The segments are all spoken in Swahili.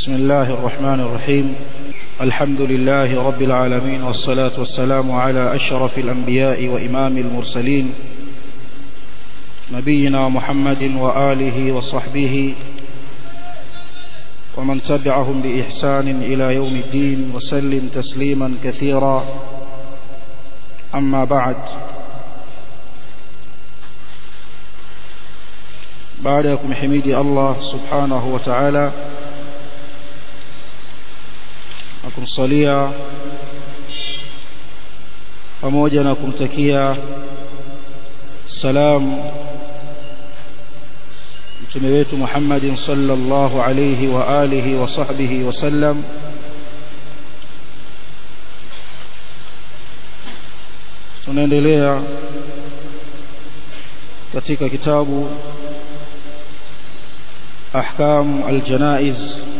بسم الله الرحمن الرحيم الحمد لله رب العالمين والصلاة والسلام على أشرف الأنبياء وإمام المرسلين نبينا محمد وآله وصحبه ومن تبعهم بإحسان إلى يوم الدين وسلم تسليما كثيرا أما بعد baada ya kumhimidi Allah subhanahu wa ta'ala na kumsalia pamoja na kumtakia salam mtume wetu Muhammadin sallallahu alayhi wa alihi wa sahbihi wa sallam tunaendelea katika kitabu أحكام الجنائز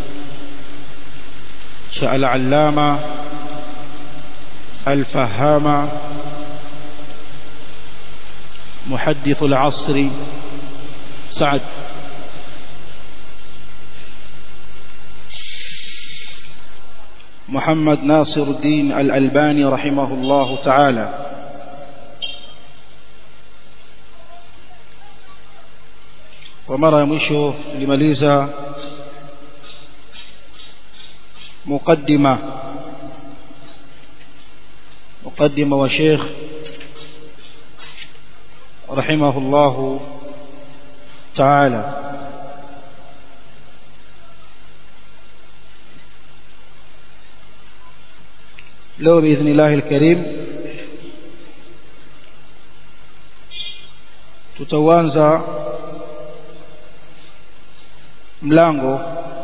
شاء العلامة الفهامة محدث العصر سعد محمد ناصر الدين الألباني رحمه الله تعالى kwa mara ya mwisho tulimaliza muqaddima muqaddima wa Sheikh rahimahullah ta'ala leo باذن alkarim tutaanza mlango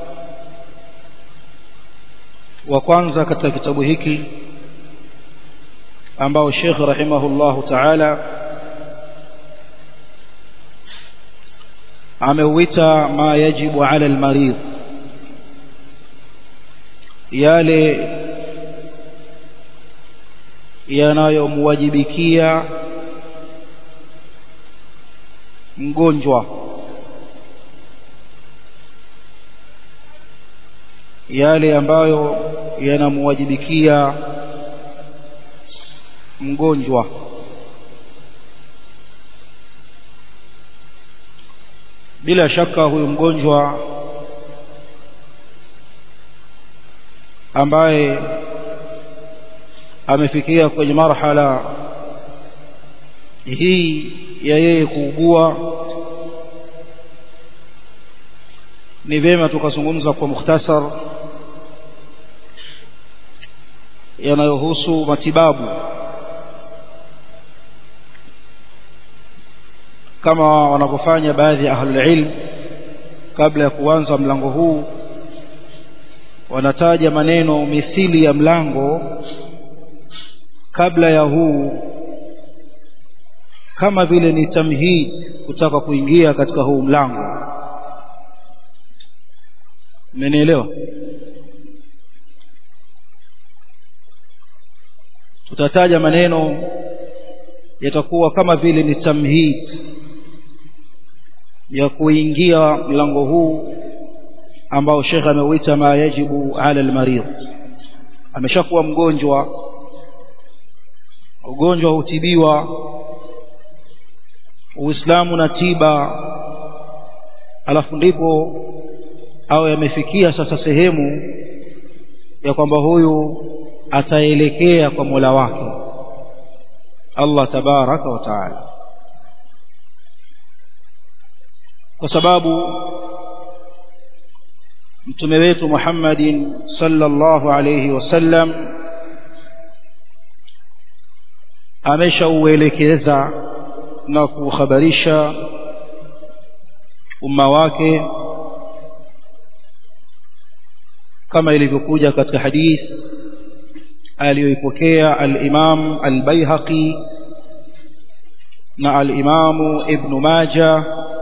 wa kwanza katika kitabu hiki ambao Sheikh rahimahullahu ta'ala ameuita ma yajibu ala almarid yale yanayomwajibikia mgonjwa yale ambayo yanamwajibikia mgonjwa bila shaka huyu mgonjwa ambaye amefikia kwenye marhala hii ya yeye kuugua ni vyema tukazungumza kwa mukhtasar yanayohusu matibabu kama wanavyofanya baadhi ya ahlul ilm kabla ya kuanza mlango huu wanataja maneno mithili ya mlango kabla ya huu kama vile ni tamhid kutaka kuingia katika huu mlango mmenielewa tutataja maneno yatakuwa kama vile ni tamhid ya kuingia mlango huu ambao Sheikh ameuita ma yajibu ala almarid ameshakuwa mgonjwa ugonjwa hutibiwa uislamu na tiba alafu ndipo au yamefikia sasa sehemu ya kwamba huyu ataelekea kwa Mola wake Allah tabaraka wa taala kwa sababu mtume wetu Muhammadin sallallahu alayhi wasallam ameshauelekeza na kuhabarisha umma wake kama ilivyokuja katika hadith aliyoipokea al-Imam al-Baihaqi na al-Imam Ibn Majah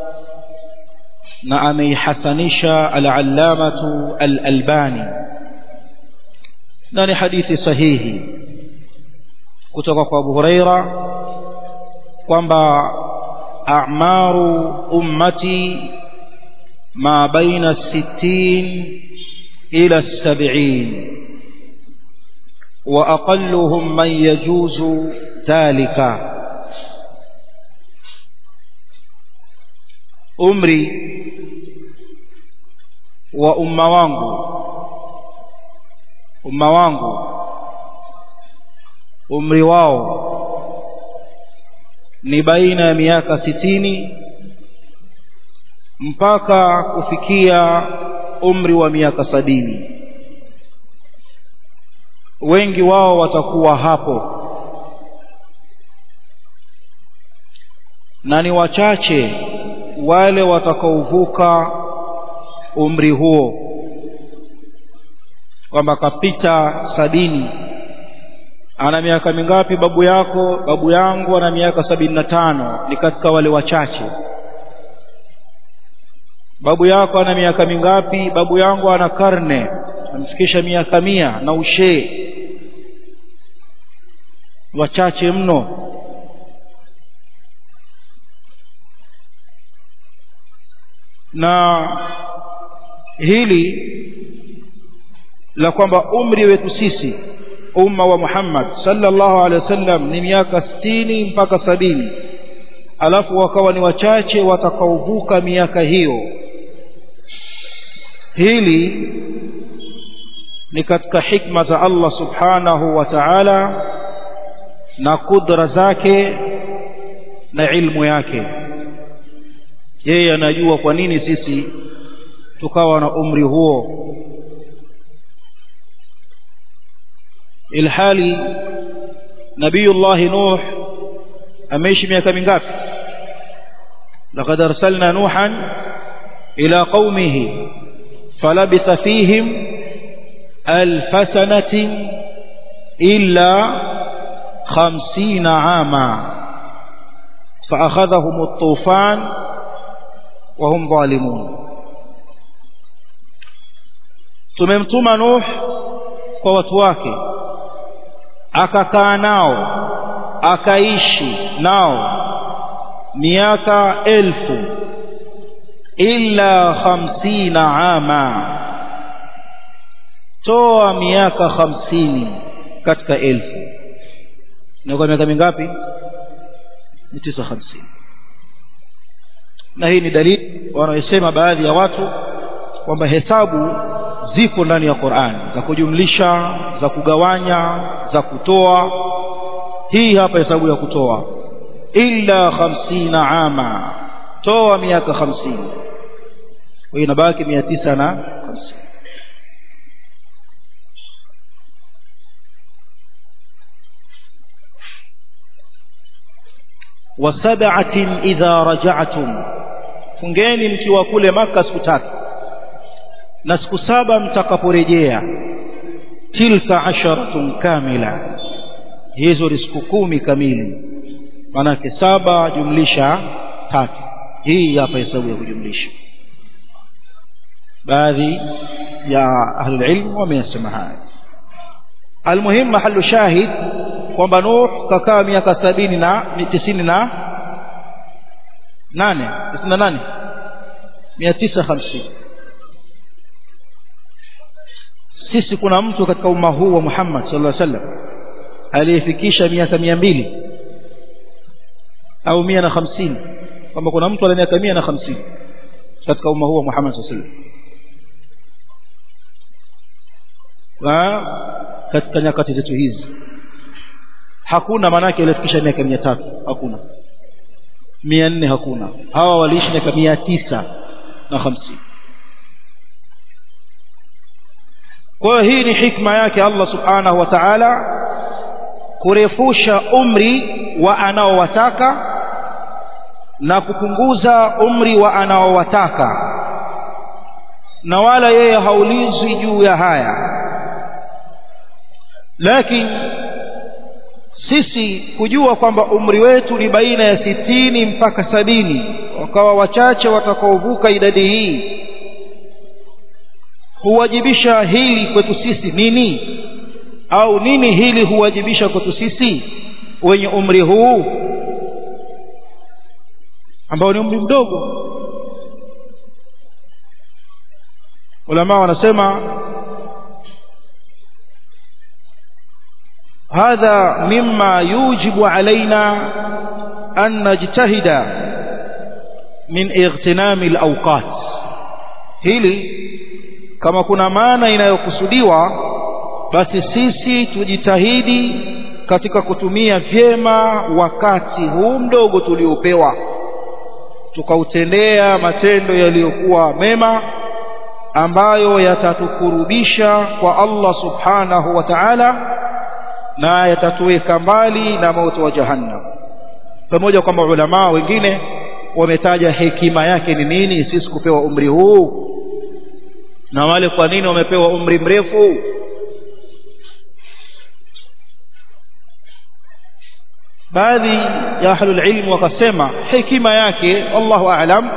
na ameihasanisha al-Allamatu al-Albani na ni hadithi sahihi kutoka kwa Abu Huraira kwamba a'maru ummati ma baina 60 ila السبعين وأقلهم من يجوز ذلك umri wa umma wangu umma wangu umri wao ni baina ya miaka sitini mpaka kufikia umri wa miaka sabini wengi wao watakuwa hapo na ni wachache wale watakaovuka umri huo kwamba kapita sabini ana miaka mingapi babu yako babu yangu ana miaka sabini na tano ni katika wale wachache babu yako ana miaka mingapi babu yangu ana karne amfikisha miaka mia na ushee wachache mno na hili la kwamba umri wetu sisi umma wa Muhammad sallallahu alaihi wasallam ni miaka sitini mpaka sabini alafu wakawa ni wachache watakaovuka miaka hiyo hili ni katika hikma za Allah subhanahu wa ta'ala na kudra zake na ilmu yake yeye anajua kwa nini sisi tukawa na umri huo ilhali nabiyullah nuh ameishi miaka mingapi laqad arsalna nuhan ila qaumihi falabitha fihim alf sanatin illa 50 ama فأخذهم الطوفان وهم ظالمون tumemtuma Nuh kwa watu wake akakaa nao akaishi nao miaka elfu illa hamsina ama toa miaka hamsini katika elfu ni kwa miaka mingapi ni tisa hamsini na hii ni dalili wanaosema baadhi ya watu kwamba hesabu ziko ndani ya Qur'an za kujumlisha za kugawanya za kutoa hii hapa hesabu ya kutoa illa hamsina ama toa miaka hamsini kwa hiyo inabaki mia tisa na hamsini wasab'atin idha raja'tum fungeni mkiwa kule maka siku tatu na siku saba mtakaporejea tilka asharatun kamila hizo ni siku kumi kamili manake saba jumlisha tatu hii hapa hesabu ya kujumlisha baadhi ya ahli ilmu wameyasema haya almuhim mahallu shahid kwamba Nuh kakaa miaka sabini na tisini na nane tisini na nane mia tisa hamsini sisi kuna mtu katika umma huu wa Muhammad sallallahu alaihi wasallam aliyefikisha miaka mia mbili au mia na hamsini kwamba kuna mtu ana miaka mia na hamsini katika umma huu wa Muhammad sallallahu alaihi wasallam katika nyakati zetu hizi hakuna manake aliyefikisha miaka mia tatu hakuna mia nne hakuna hawa waliishi miaka mia tisa na hamsini kwa hiyo hii ni hikma yake Allah subhanahu wa ta'ala kurefusha umri wa anaowataka na kupunguza umri wa anaowataka na wala yeye haulizwi juu ya haya lakini sisi kujua kwamba umri wetu ni baina ya sitini mpaka sabini wakawa wachache watakaovuka idadi hii huwajibisha hili kwetu sisi nini au nini hili huwajibisha kwetu sisi wenye umri huu ambao ni umri mdogo ulama wanasema هذا مما يوجب علينا أن نجتهد من اغتنام الأوقات hili kama kuna maana inayokusudiwa basi sisi tujitahidi katika kutumia vyema wakati huu mdogo tuliopewa tukautendea matendo yaliyokuwa mema ambayo yatatukurubisha kwa Allah subhanahu wa ta'ala na yatatuweka mbali na moto wa jahannam pamoja kwamba ulama wengine wametaja hekima yake ni nini sisi kupewa umri huu na wale kwa nini wamepewa umri mrefu baadhi ya ahlul ilm wakasema hekima yake Allahu a'lam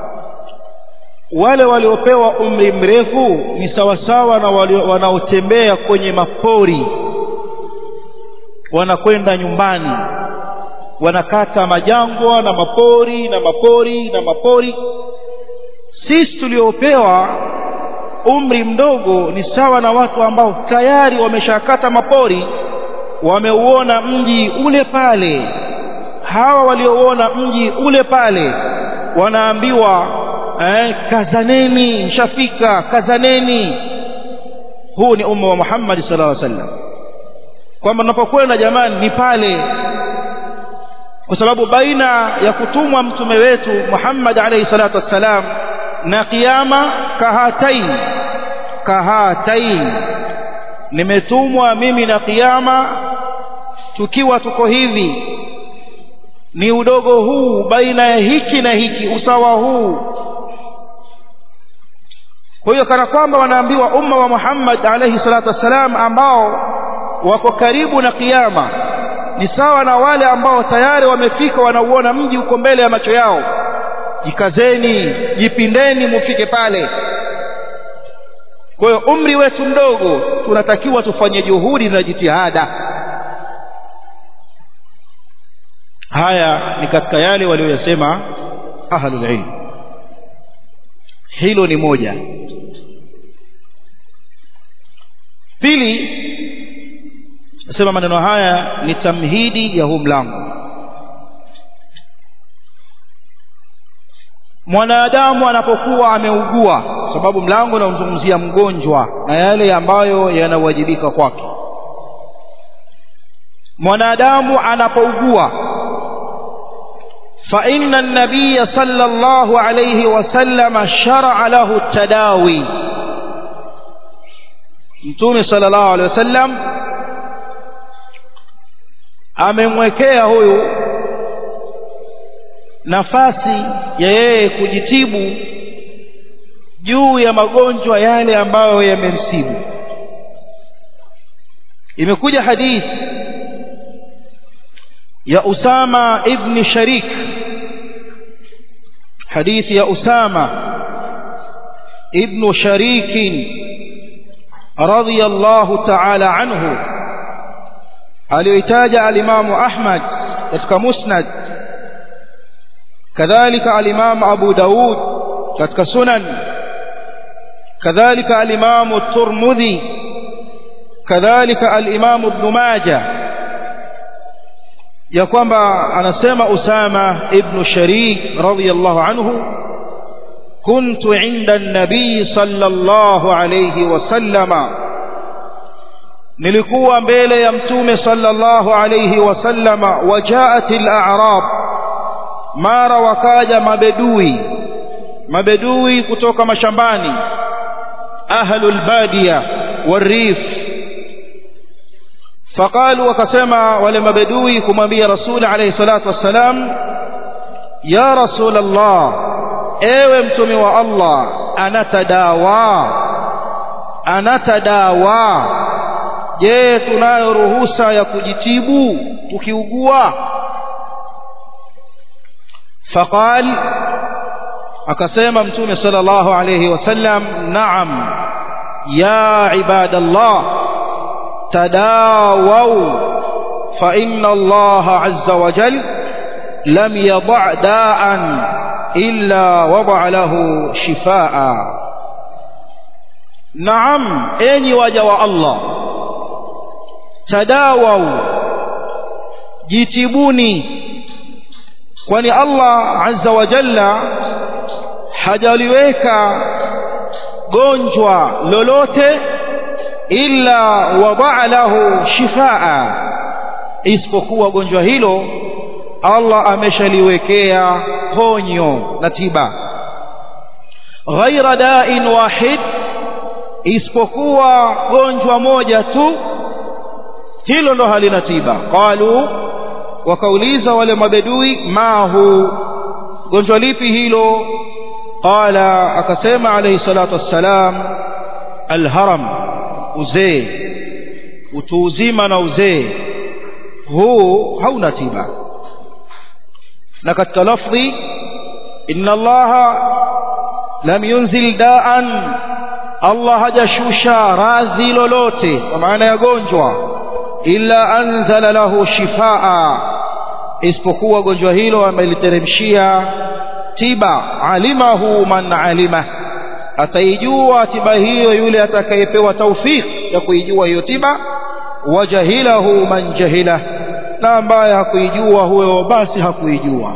wale waliopewa umri mrefu ni sawasawa na wanaotembea kwenye mapori wanakwenda nyumbani wanakata majangwa na mapori na mapori na mapori sisi tuliopewa umri mdogo ni sawa na watu ambao tayari wameshakata mapori wameuona mji ule pale hawa waliouona mji ule pale wanaambiwa eh, kazaneni mshafika kazaneni huu ni umma wa Muhammad sallallahu alaihi wasallam kwamba tunapokwenda jamani ni pale kwa sababu baina ya kutumwa mtume wetu Muhammad alayhi salatu wassalam na kiyama kahatain kahatain nimetumwa mimi na kiyama tukiwa tuko hivi ni udogo huu baina ya hiki na hiki usawa huu kwa hiyo kana kwamba wanaambiwa umma wa Muhammad alayhi salatu wassalam ambao wako karibu na kiyama ni sawa na wale ambao tayari wamefika wanauona mji uko mbele ya macho yao jikazeni jipindeni mufike pale kwa hiyo umri wetu mdogo tunatakiwa tufanye juhudi na jitihada haya ni katika yale walioyasema ahlul ilm hilo ni moja pili nasema maneno haya ni tamhidi ya huu mlango mwanadamu anapokuwa ameugua sababu mlango unamzungumzia mgonjwa na yale ambayo yanawajibika kwake mwanadamu anapougua فإن النبي صلى الله عليه وسلم شرع له التداوي متوم صلى الله عليه وسلم amemwekea huyu nafasi ya yeye kujitibu juu ya magonjwa yale ambayo yamemsibu imekuja hadith ya Usama ibn Sharik hadithi ya Usama ibn Sharik radiyallahu ta'ala anhu aliyoitaja alimamu Ahmad katika Musnad kadhalika alimamu Abu Daud katika Sunan kadhalika alimamu Turmudhi kadhalika alimamu Ibn Majah ya kwamba anasema Usama ibn Sharik radiyallahu anhu كنت عند النبي صلى الله عليه وسلم nilikuwa mbele ya mtume sallallahu alayhi wasallama wajaat al-a'rab mara wakaja mabedui mabedui kutoka mashambani ahlul badiya warif faqalu wakasema wale mabedui kumwambia rasul alayhi salatu wassalam ya rasul allah ewe mtume wa allah anatadawa anatadawa je tunayo ruhusa ya kujitibu tukiugua faqal akasema mtume sallallahu alayhi wasallam naam ya ibadallah tadawau fa inna Allah azza wa jal lam yada' da'an illa wada'a lahu shifaa naam enyi waja wa Allah tadawau jitibuni kwani Allah azza wa jalla hajaliweka gonjwa lolote illa wadaa lahu shifaa isipokuwa gonjwa hilo Allah ameshaliwekea ponyo na tiba ghaira da'in wahid isipokuwa gonjwa moja tu hilo ndo halina tiba qalu wakauliza wale mabedui mahu gonjwa lipi hilo qala akasema alayhi salatu wassalam alharam uzee utu uzima na uzee huu hauna tiba na katika lafdhi inna allaha lam yunzil daan allah hajashusha radhi lolote kwa maana ya gonjwa illa anzala lahu shifaa isipokuwa gonjwa hilo ameliteremshia tiba alimahu man alima ataijua tiba hiyo yule atakayepewa taufik ya kuijua hiyo tiba wajahilahu man jahila na ambaye hakuijua huyo basi hakuijua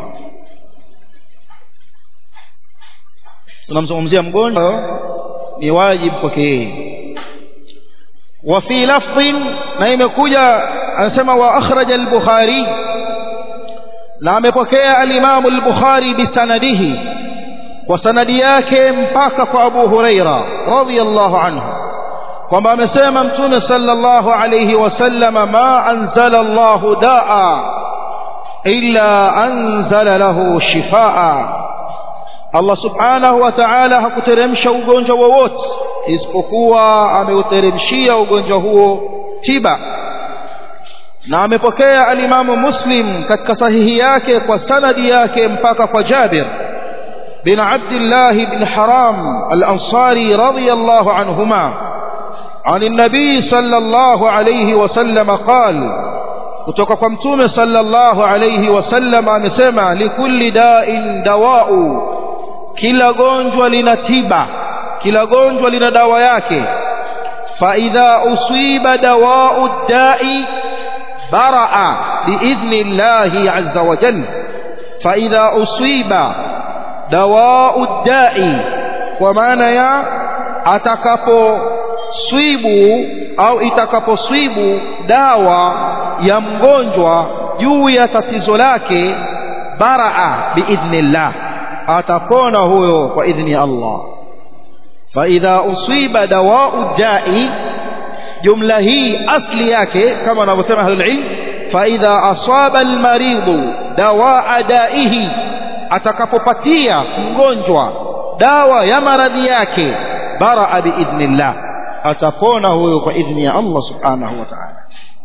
tunamzungumzia mgonjwa ni wajibu kwake yeye وفي لفظ na imekuja anasema wa akhraja al-Bukhari na amepokea al-Imam al-Bukhari bisanadihi kwa sanadi yake mpaka kwa Abu Huraira radhiyallahu anhu kwamba amesema mtume sallallahu alayhi wasallama ma anzala Allahu daa illa anzala lahu shifaa Allah subhanahu wa ta'ala hakuteremsha ugonjwa wowote isipokuwa ameuteremshia ugonjwa huo tiba na amepokea alimamu muslim katika sahihi yake kwa sanadi yake mpaka kwa jabir bin abdillah bin haram al-ansari radiyallahu anhuma عن النبي صلى الله عليه وسلم قال kutoka kwa mtume sallallahu alayhi wasallam amesema likulli da'in dawa'u kila gonjwa lina tiba kila gonjwa lina dawa yake fa idha usiba dawa'u da'i bara'a biidhni llahi azza wa jalla fa idha usiba dawa'u da'i kwa maana ya atakapo swibu au itakaposwibu dawa ya mgonjwa juu ya tatizo lake baraa biidhnillah atapona huyo kwa idhni ya Allah faidha usiba dawau dai jumla hii asli yake kama wanavyosema ahlulilm faidha asaba almaridhu dawaa daihi atakapopatia mgonjwa dawa ya maradhi yake baraa biidhnillah atapona huyo kwa idhni ya Allah subhanahu wa ta'ala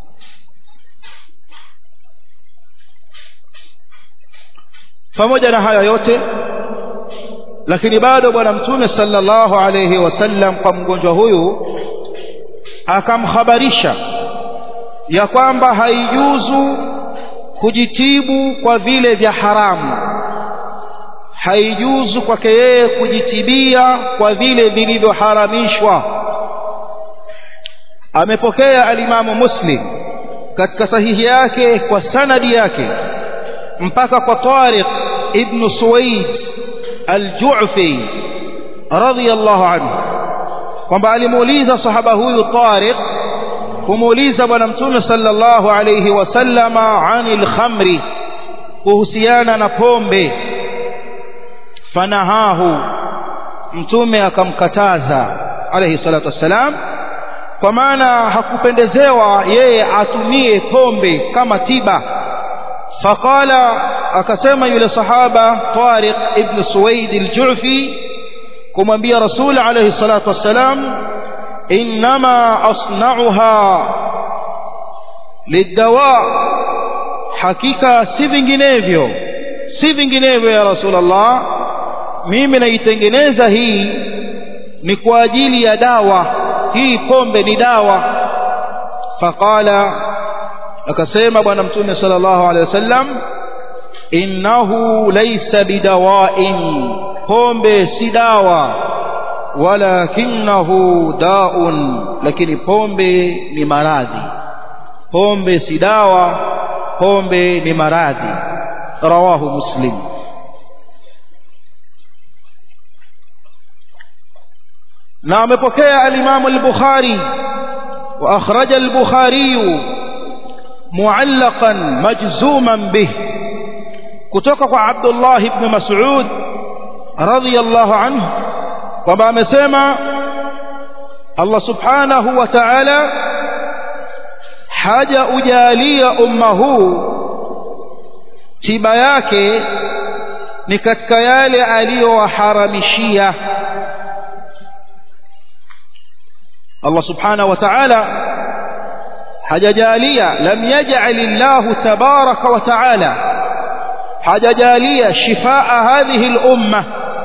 pamoja na haya yote lakini bado bwana mtume sallallahu alayhi wasallam kwa mgonjwa huyu akamhabarisha ya kwamba haijuzu kujitibu kwa vile vya haramu haijuzu kwake yeye kujitibia kwa vile vilivyoharamishwa amepokea alimamu muslim katika sahihi yake kwa sanadi yake mpaka kwa Tariq ibn Suwaid al-Ju'fi radiyallahu anhu kwamba alimuuliza sahaba huyu Tariq kumuuliza bwana mtume sallallahu alayhi wasallama anil khamri kuhusiana na pombe fanahahu mtume akamkataza alayhi salatu wassalam kwa maana hakupendezewa yeye atumie pombe kama tiba faqala akasema yule sahaba Tariq ibn Suwaid al-Ju'fi kumwambia Rasul alayhi salatu wassalam inma asna'uha lidawa hakika si vinginevyo si vinginevyo ya Rasulullah mimi naitengeneza hii ni kwa ajili ya dawa hii pombe ni dawa faqala akasema bwana mtume sallallahu alaihi wasallam innahu laysa bidawa'in pombe si dawa walakinahu da'un lakini pombe ni maradhi pombe si dawa pombe ni maradhi rawahu muslim na amepokea al-Imam al-Bukhari wa akhraja al-Bukhari mu'allaqan majzuman bih kutoka kwa Abdullah ibn Mas'ud radiyallahu anhu kwamba amesema Allah subhanahu wa ta'ala haja ujalia umma huu tiba yake ni katika yale aliyowaharamishia Allah subhanahu wa ta'ala hajajalia lam yaj'al Allah tabaraka wa ta'ala hajajalia shifaa hadhihi al-umma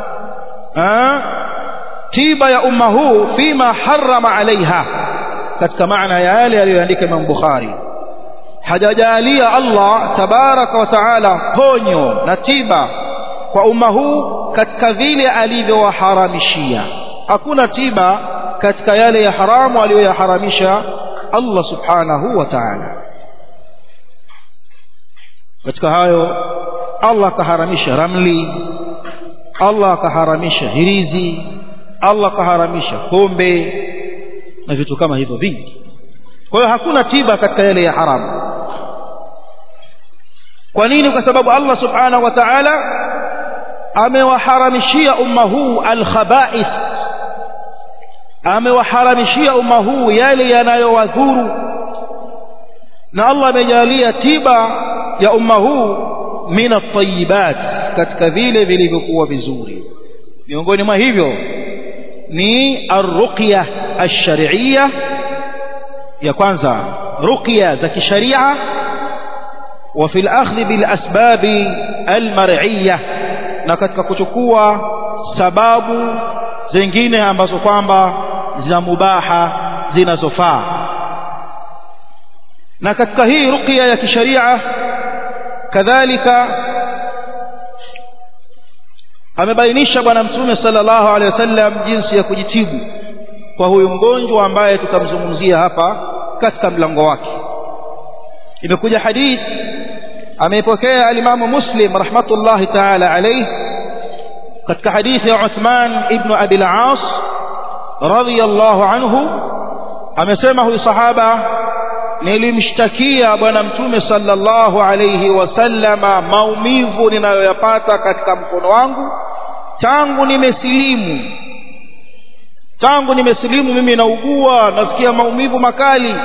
tiba ya umma huu fima harrama alaiha katika maana ya yale aliyoandika Imam Bukhari hajajalia Allah tabaraka wa taala ponyo na tiba kwa umma huu katika vile alivyowaharamishia hakuna tiba katika yale ya haramu aliyoyaharamisha Allah subhanahu wa ta'ala katika hayo Allah akaharamisha ramli Allah akaharamisha hirizi Allah akaharamisha pombe na vitu kama hivyo vingi kwa hiyo hakuna tiba katika yale ya haramu kwa nini kwa sababu Allah subhanahu wa ta'ala amewaharamishia umma huu al-khaba'ith amewaharamishia umma huu yale yanayowadhuru na Allah amejalia tiba ya umma huu min at-tayyibat katika vile vilivyokuwa vizuri miongoni mwa hivyo ni arruqya ash-shar'iyya ya kwanza ruqya za kisharia wa fil akhdh bil asbab al-mar'iyya na katika kuchukua sababu zingine ambazo kwamba za mubaha zinazofaa na katika hii ruqya ya kisharia kadhalika amebainisha bwana mtume sallallahu alaihi wasallam jinsi ya kujitibu kwa huyu mgonjwa ambaye tutamzungumzia hapa katika mlango wake imekuja hadith ameipokea alimamu muslim rahmatullahi taala alayhi katika hadithi ya Uthman ibn Abi al-As radiyallahu anhu amesema huyu sahaba nilimshtakia bwana mtume sallallahu alayhi wasallama maumivu ninayoyapata katika mkono wangu tangu nimesilimu tangu nimesilimu mimi naugua nasikia maumivu makali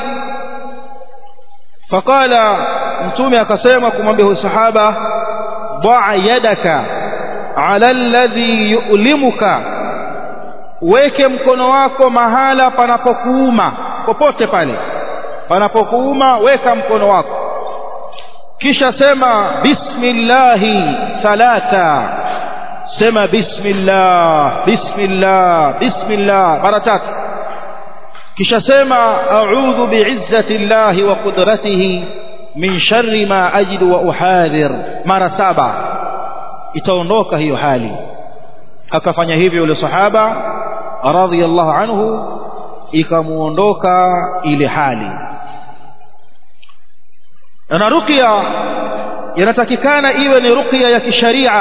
faqala mtume akasema kumwambia huyu sahaba daa yadaka ala alladhi yu'limuka weke mkono wako mahala panapokuuma popote pale panapokuuma weka mkono wako kisha sema bismillahi thalatha sema bismillah bismillah bismillah mara tatu kisha sema a'udhu bi'izzati llahi wa qudratihi min sharri ma ajidu wa uhadhir mara saba itaondoka hiyo hali akafanya hivyo yule sahaba radhiyallahu anhu ikamuondoka ile hali na ruqya inatakikana iwe ni ruqya ya kisharia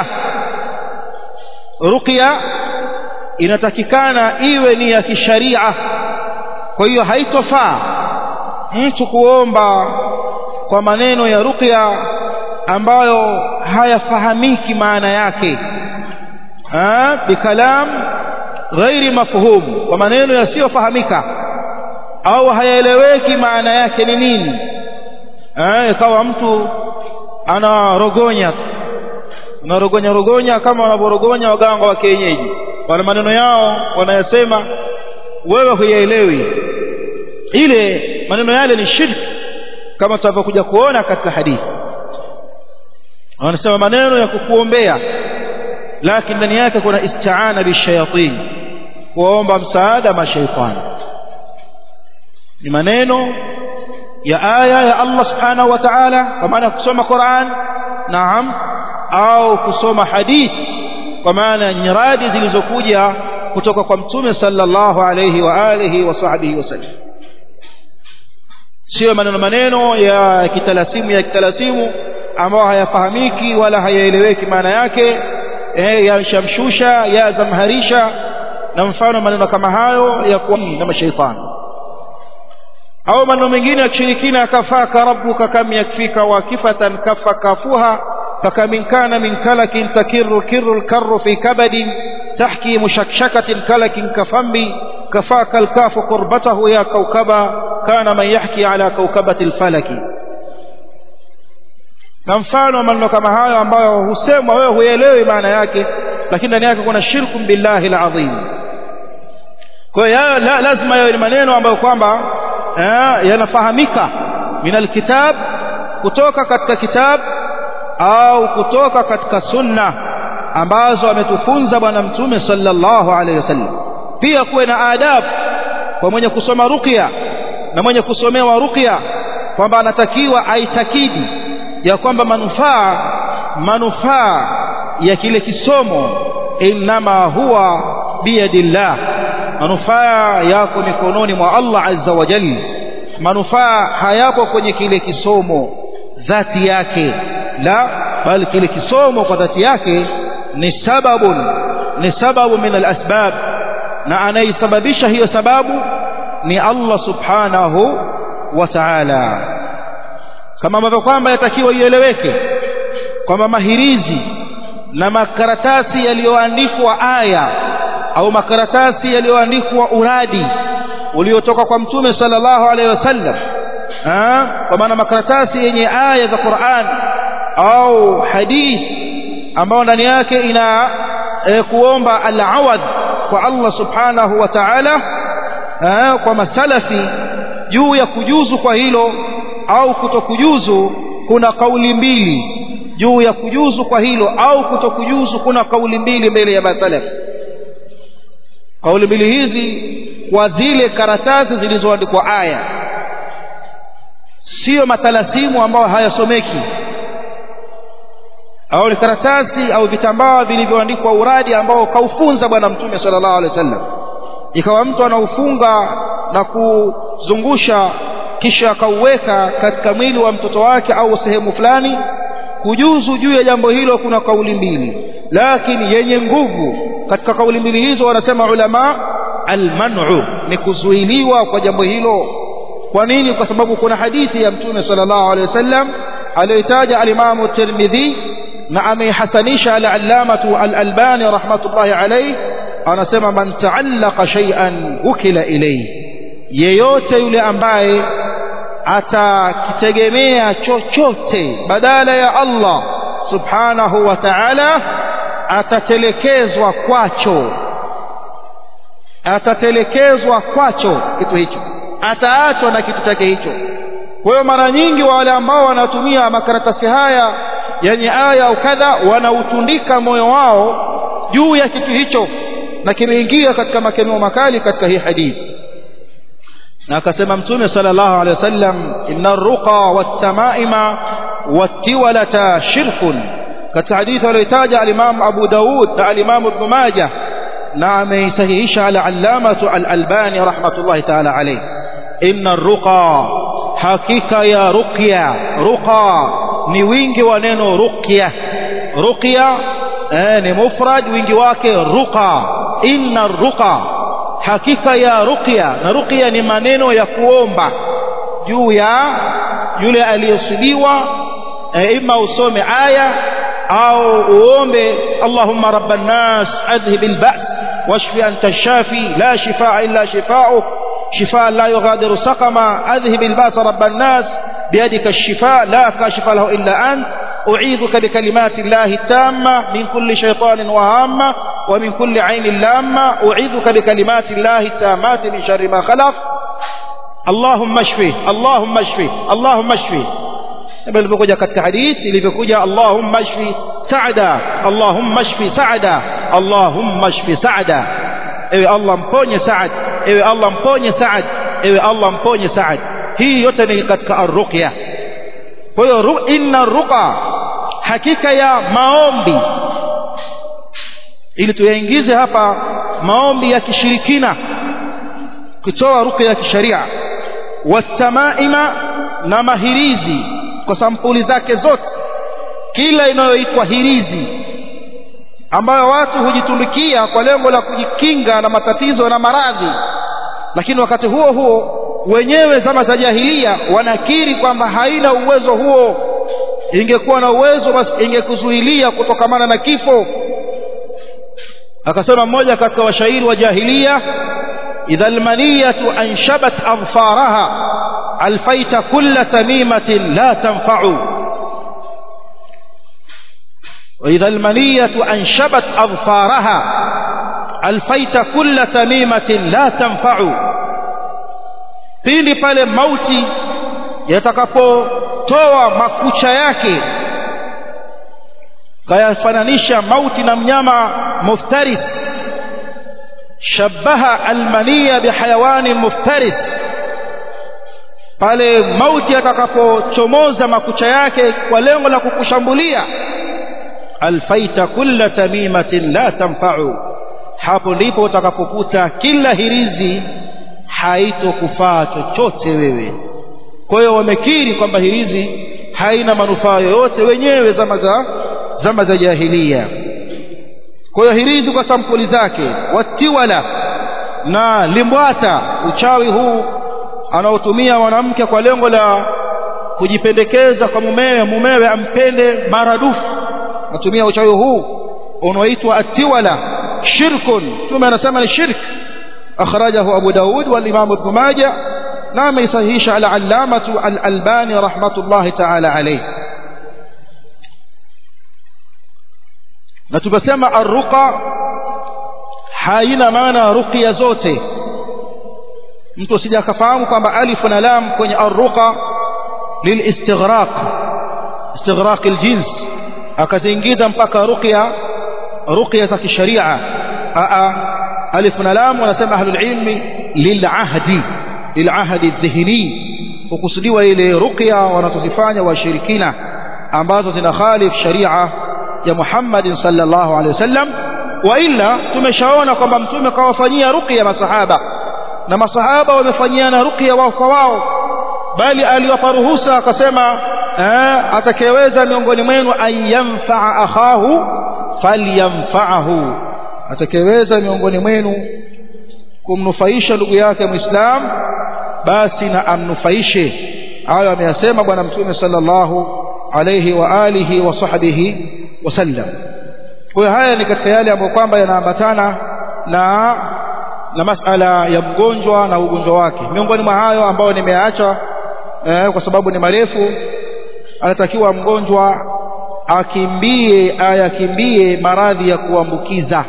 ruqya inatakikana iwe ni ya kisharia kwa hiyo haitofaa mtu kuomba kwa maneno ya ruqya ambayo hayafahamiki maana yake ha bikalam ghairi mafhum kwa maneno yasiyofahamika au hayaeleweki maana yake ni nini eh ikawa mtu anarogonya anarogonya rogonya kama wanavyorogonya waganga wa kienyeji wana maneno yao wanayasema wewe huyaelewi ile maneno yale ni shirki kama tutavyokuja kuona katika hadithi wanasema maneno ya kukuombea lakini ndani yake kuna isti'ana bishayatin kuomba msaada mashaitani ni maneno ya aya ya Allah subhanahu wa ta'ala kwa maana kusoma Qur'an naam au kusoma hadithi kwa maana nyiradi zilizokuja kutoka kwa mtume sallallahu alayhi wa alihi wa sahbihi wasallam sio maneno maneno ya kitalasimu ya kitalasimu ambayo hayafahamiki wala hayaeleweki maana yake eh, ya shamshusha ya zamharisha na mfano maneno kama hayo ya kuwa na mashaitani au maneno mengine ya kishirikina kafaka rabbuka kam yakfika wakifatan kafa kafuha فكمن كان من كلك تكر كر الكر في كبد تحكي مشكشكة كلك كفم كفاك الكاف قربته يا كوكبا كان من يحكي على كوكبة الفلك na mfano maneno kama hayo ambayo husemwa wewe huelewi maana yake lakini ndani yake kuna shirku billahi alazim kwa hiyo la, lazima yawe ni maneno ambayo kwamba yanafahamika min alkitab kutoka katika kitabu au kutoka katika sunna ambazo ametufunza bwana mtume sallallahu alaihi wasallam pia kuwe na adabu kwa mwenye kusoma ruqya na mwenye kusomewa ruqya kwamba anatakiwa aitakidi ya kwamba manufaa manufaa ya kile kisomo innama huwa biyadillah manufaa yako mikononi mwa Allah azza wa jalla manufaa hayapo kwenye kile kisomo dhati yake la bali kile kisomo kwa dhati yake ni sababun ni sababu min alasbab na anaisababisha hiyo sababu ni Allah subhanahu wa ta'ala kama ambavyo kwamba yatakiwa ieleweke kwamba mahirizi na makaratasi yaliyoandikwa aya au makaratasi yaliyoandikwa uradi uliotoka kwa mtume sallallahu alaihi wasallam kwa maana makaratasi yenye aya za Qur'an au hadith ambao ndani yake ina e, kuomba al-awad kwa Allah subhanahu wa ta'ala kwa masalafi juu ya kujuzu kwa hilo au kutokujuzu kuna kauli mbili juu ya kujuzu kwa hilo au kutokujuzu kuna kauli mbili mbele ya masalaf kauli mbili hizi kwa zile karatasi zilizoandikwa aya sio matalasimu ambayo hayasomeki au ni karatasi au vitambaa vilivyoandikwa uradi ambao kaufunza bwana mtume sallallahu alaihi wasallam ikawa mtu anaufunga na kuzungusha kisha akauweka katika mwili wa mtoto wake au sehemu fulani kujuzu juu ya jambo hilo kuna kauli mbili lakini yenye nguvu katika kauli mbili hizo wanasema ulama almanu ni kuzuiliwa kwa jambo hilo kwa nini kwa sababu kuna hadithi ya mtume sallallahu alaihi wasallam aliyotaja alimamu tirmidhi na ameihasanisha al-allamatu al-albani rahmatullahi alayhi anasema man ta'allaqa shay'an wukila ilayhi yeyote yule ambaye atakitegemea chochote badala ya Allah subhanahu wa ta'ala atatelekezwa kwacho atatelekezwa kwacho kitu hicho ataachwa na kitu chake hicho kwa hiyo mara nyingi wale ambao wanatumia makaratasi haya yenye aya au kadha wanautundika moyo wao juu ya kitu hicho na kimeingia katika makemeo makali katika hii hadithi na akasema mtume sallallahu alaihi wasallam inna ruqa wattamaima wattiwalata shirkun katika hadithi aliyotaja al-Imam Abu Daud na al-Imam Ibn Majah na ameisahihisha al-allamatu al-Albani rahmatullahi ta'ala alayhi inna ruqa hakika ya ruqya ruqa ni wingi wa neno ruqya ruqya eh, ni mufrad wingi wake ruqa inna ruqa hakika ya ruqya na ruqya ni maneno ya kuomba juu ya yule aliyesibiwa eh, ima usome aya au uombe allahumma rabban nas adhhib alba's washfi anta shafi la shifaa illa shifaa'uk شفاء لا يغادر سقما أذهب الباس رب الناس بيدك الشفاء لا كاشف له إلا أنت أعيذك بكلمات الله التامة من كل شيطان وهامة ومن كل عين لامة أعيذك بكلمات الله التامات من شر ما خلق اللهم اشفه اللهم اشفه اللهم اشفه ilivyokuja katika hadithi ilivyokuja allahumma shfi saada allahumma shfi saada allahumma shfi saada ewe allah mponye saad ewe allah mponye saad ewe allah mponye saad hii yote ni katika arruqya kwa hiyo inna ruqa hakika ya maombi ili tuyaingize hapa maombi ya kishirikina kutoa ruqya ya kisharia watamaima na mahirizi kwa sampuli zake zote kila inayoitwa hirizi ambayo watu hujitundikia kwa lengo la kujikinga na matatizo na maradhi lakini wakati huo huo wenyewe zama za jahilia wanakiri kwamba haina uwezo huo ingekuwa na uwezo basi ingekuzuilia kutokamana na kifo akasema mmoja katika washairi wa jahilia idha almaniyatu anshabat adfaraha alfaita kulla tamimatin la tanfa'u وإذا المنية أنشبت أظفارها ألفيت كل تميمة لا تنفع pindi pale mauti yatakapotoa makucha yake kayafananisha mauti na mnyama muftaris shabaha almaniya bihayawani muftaris pale mauti yatakapochomoza makucha yake kwa lengo la kukushambulia alfaita kulla tamimatin la tanfa'u hapo ndipo utakapokuta kila hirizi haitokufaa chochote wewe kwa hiyo wamekiri kwamba hirizi haina manufaa yoyote wenyewe zama za zama za jahilia kwa hiyo hirizi kwa sampuli zake watiwala na limbwata uchawi huu anaotumia mwanamke kwa lengo la kujipendekeza kwa mumewe mumewe ampende maradufu natumia uchawi huu unaoitwa atiwala shirkun mtume anasema ni shirk akhrajahu abu daud wal imam ibn majah na ameisahihisha al allamatu al albani rahmatullahi ta'ala alayhi na tukasema arruqa haina maana ruqya zote mtu asije akafahamu kwamba alif na lam kwenye arruqa lilistighraq istighraq aljins akaziingiza mpaka ruqya ruqya za kisharia a alif na lam wanasema ahlul ilmi lilahdi lilahdi dhihni hukusudiwa ile ruqya wanazozifanya washirikina ambazo zina khalif sharia ya Muhammad sallallahu alaihi wasallam wa illa tumeshaona kwamba mtume kawafanyia ruqya masahaba na masahaba wamefanyiana ruqya wao kwa wao bali aliwapa ruhusa akasema atakayeweza miongoni mwenu an yanfaa akhahu falyamfaahu atakayeweza miongoni mwenu kumnufaisha ndugu yake muislam basi na amnufaishe hayo ameyasema bwana mtume sallallahu alayhi wa alihi wa sahbihi wasallam kwa hiyo haya ni katika yale ambayo kwamba yanaambatana na na masala ya mgonjwa na ugonjwa wake miongoni mwa hayo ambayo nimeacha eh, kwa sababu ni marefu anatakiwa mgonjwa akimbie ayakimbie maradhi ya kuambukiza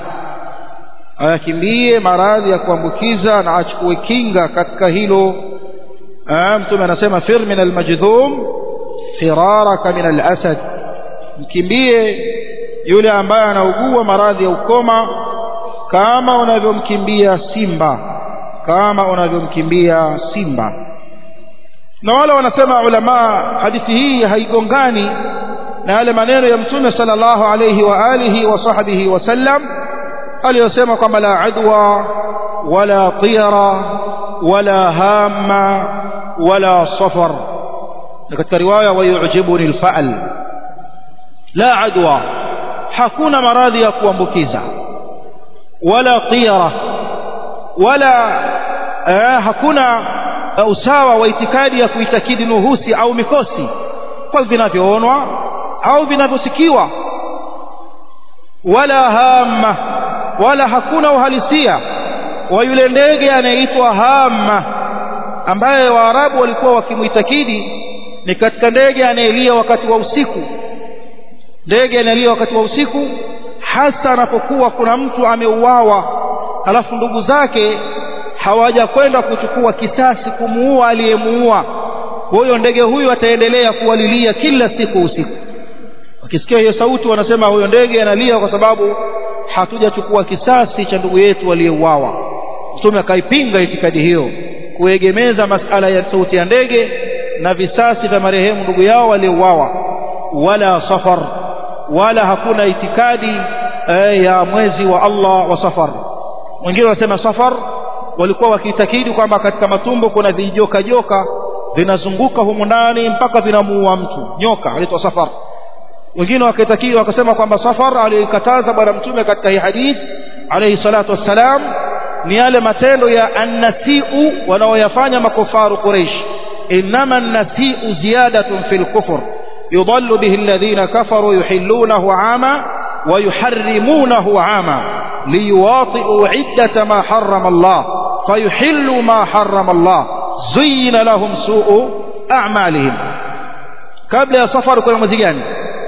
ayakimbie maradhi ya kuambukiza na achukue kinga katika hilo mtume anasema fir min almajdhum firaraka min alasad mkimbie yule ambaye anaugua maradhi ya ukoma kama unavyomkimbia simba kama unavyomkimbia simba na wale wanasema ulama hadithi hii haigongani na yale maneno ya mtume sallallahu alayhi wa alihi wa sahbihi wasallam aliyosema kwamba la adwa wala tiyara wala hamma wala safar na katika riwaya wayujibuni alfa'l la adwa hakuna maradhi ya kuambukiza wala tiyara wala eh, hakuna usawa wa itikadi ya kuitakidi nuhusi au mikosi kwa vinavyoonwa au vinavyosikiwa wala hamma wala hakuna uhalisia wa yule ndege anayeitwa hamma ambaye waarabu walikuwa wakimuitakidi ni katika ndege anayelia wakati wa usiku ndege anayelia wakati wa usiku hasa anapokuwa kuna mtu ameuawa alafu ndugu zake hawaja kwenda kuchukua kisasi kumuua aliyemuua huyo ndege huyu ataendelea kuwalilia kila siku usiku wakisikia hiyo sauti wanasema huyo ndege analia kwa sababu hatujachukua kisasi cha ndugu yetu aliyeuawa mtume akaipinga itikadi hiyo kuegemeza masala ya sauti ya ndege na visasi vya marehemu ndugu yao waliouawa wala safar wala hakuna itikadi eh, ya mwezi wa Allah wa safar wengine wanasema safar walikuwa wakiitakidi kwamba katika matumbo kuna vijoka joka vinazunguka humu ndani mpaka vinamuua mtu nyoka anaitwa safar wengine wakaitakidi wakasema kwamba safar alikataza bwana mtume katika hii hadith alayhi salatu wassalam ni yale matendo ya annasiu wanaoyafanya makufaru quraish inma annasiu ziyadatun fil kufr يضل به الذين كفروا يحلونه عاما ويحرمونه عاما ليواطئوا عدة ما حرم الله فيحلوا ما حرم الله زين لهم سوء أعمالهم قبل السفر كنا مزيجان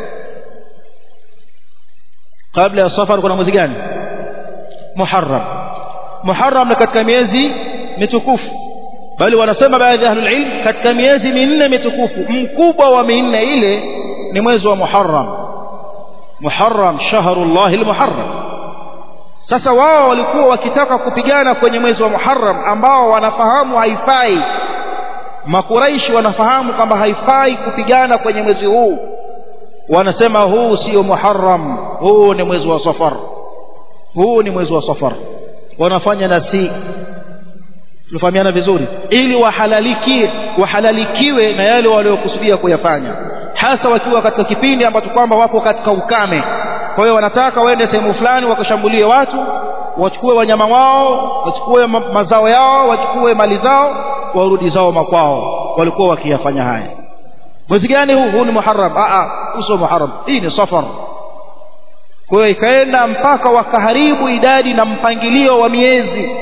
قبل السفر كنا مزيجان محرم محرم katika miezi mitukufu bali wanasema baadhi ya ahlul ilm katika miezi minne mitukufu mkubwa wa minne ile ni mwezi wa Muharram Muharram shahrullah almuharram sasa wao walikuwa wakitaka kupigana kwenye mwezi wa Muharram ambao wanafahamu haifai makuraishi wanafahamu kwamba haifai kupigana kwenye mwezi huu wanasema huu sio Muharram huu ni mwezi wa Safar huu ni mwezi wa Safar wanafanya nasi tunafahamiana vizuri ili wahalalikie wahalalikiwe na yale waliokusudia kuyafanya hasa wakiwa katika kipindi ambacho kwamba wapo katika ukame kwa hiyo wanataka waende sehemu fulani wakashambulie watu wachukue wanyama wao wachukue ma mazao yao wachukue mali zao warudi zao makwao walikuwa wakiyafanya haya mwezi gani huu huu ni muharram a uso muharram hii ni safar kwa hiyo ikaenda mpaka wakaharibu idadi na mpangilio wa miezi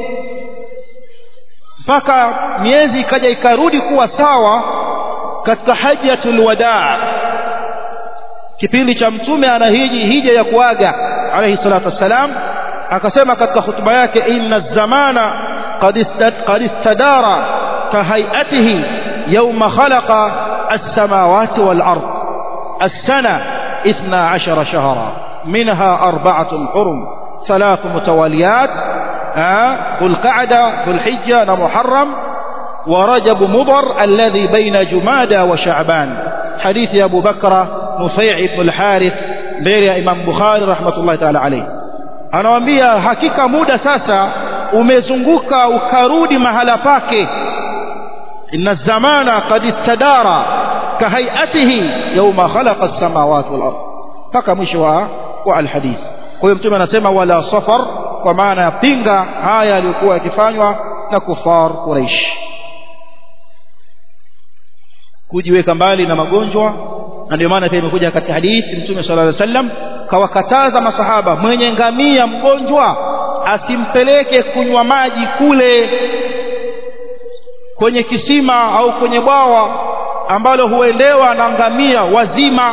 mpaka miezi ikaja ikarudi kuwa sawa katika hajjatul wadaa kipindi cha mtume anahiji hija ya kuaga alayhi salatu wassalam akasema katika hutuba yake inna zamana qad istadara kahayatihi yawma khalaqa as-samawati wal ard as-sana 12 shahra minha arba'atun hurum ثلاث متواليات ذو القعدة ذو الحجة محرم ورجب مضر الذي بين جمادى وشعبان حديث أبو بكر نفيع بن الحارث بير إمام بخاري رحمة الله تعالى عليه anawaambia hakika muda sasa umezunguka ukarudi mahala pake inna zamana qad istadara kahayatihi yawma khalaqa as-samawati wal ard mpaka mwisho wa wa alhadith kwa hiyo mtume anasema wala safar kwa maana ya pinga haya yaliyokuwa yakifanywa na kufar Quraish kujiweka mbali na magonjwa na ndio maana pia imekuja katika hadithi mtume sallallahu alaihi wasallam kawakataza masahaba mwenye ngamia mgonjwa asimpeleke kunywa maji kule kwenye kisima au kwenye bwawa ambalo huendewa na ngamia wazima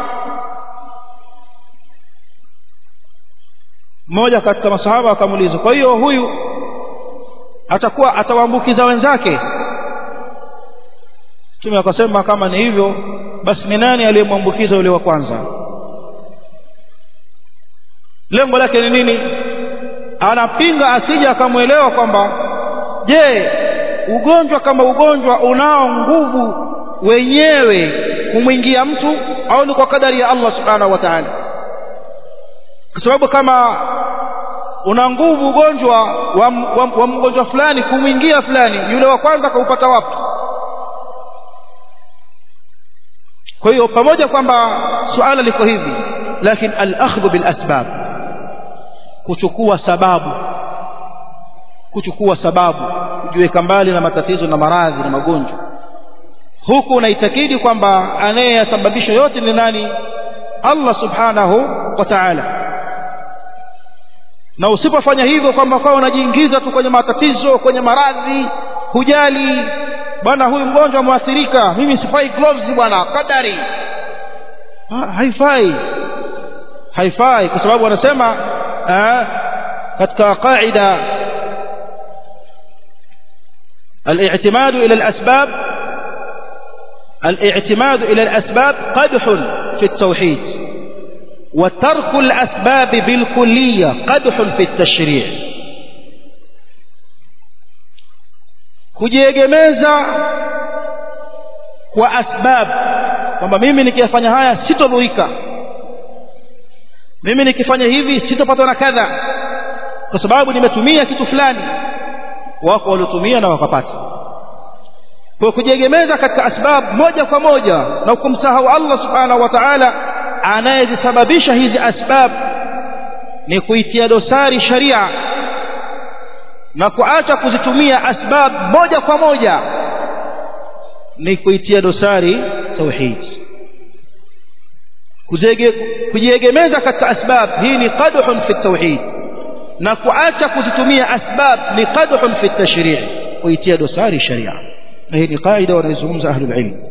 mmoja katika masahaba akamuuliza kwa hiyo huyu atakuwa atawaambukiza wenzake Mtume akasema kama ni hivyo basi ni nani aliyemwambukiza yule wa kwanza lengo lake ni nini anapinga asije akamwelewa kwamba je ugonjwa kama ugonjwa unao nguvu wenyewe kumwingia mtu au ni kwa kadari ya Allah subhanahu wa ta'ala kwa sababu kama una nguvu ugonjwa wa, wa, wa mgonjwa fulani kumwingia fulani yule wa kwanza kaupata wapi kwa hiyo pamoja kwamba suala liko hivi lakini al-akhdhu bil asbab kuchukua sababu kuchukua sababu kujiweka mbali na matatizo na maradhi na magonjwa huku unaitakidi kwamba anayeyasababisha yote ni nani Allah subhanahu wa ta'ala na usipofanya hivyo kwamba kwa unajiingiza tu kwenye matatizo kwenye maradhi hujali bwana huyu mgonjwa mwathirika mimi sifai gloves bwana kadari ha, haifai haifai kwa sababu wanasema katika qaida الاعتماد إلى الأسباب الاعتماد إلى الأسباب قدح في التوحيد وترك الأسباب بالكلية قدح في التشريع kujiegemeza kwa asbab kwamba mimi nikiyafanya haya sitodhurika mimi nikifanya hivi sitopatwa na kadha kwa sababu nimetumia kitu fulani wako waliotumia na wakapata kwa kujiegemeza katika asbab moja kwa moja na kumsahau Allah subhanahu wa ta'ala anayezisababisha hizi asbab ni kuitia dosari sharia na kuacha kuzitumia asbab moja kwa moja ni kuitia dosari tauhid kujiegemeza katika asbab hii ni qadhun fi tauhid na kuacha kuzitumia asbab ni qadhun fi tashri' kuitia dosari sharia na hii ni kaida wanayozungumza ahlul ilm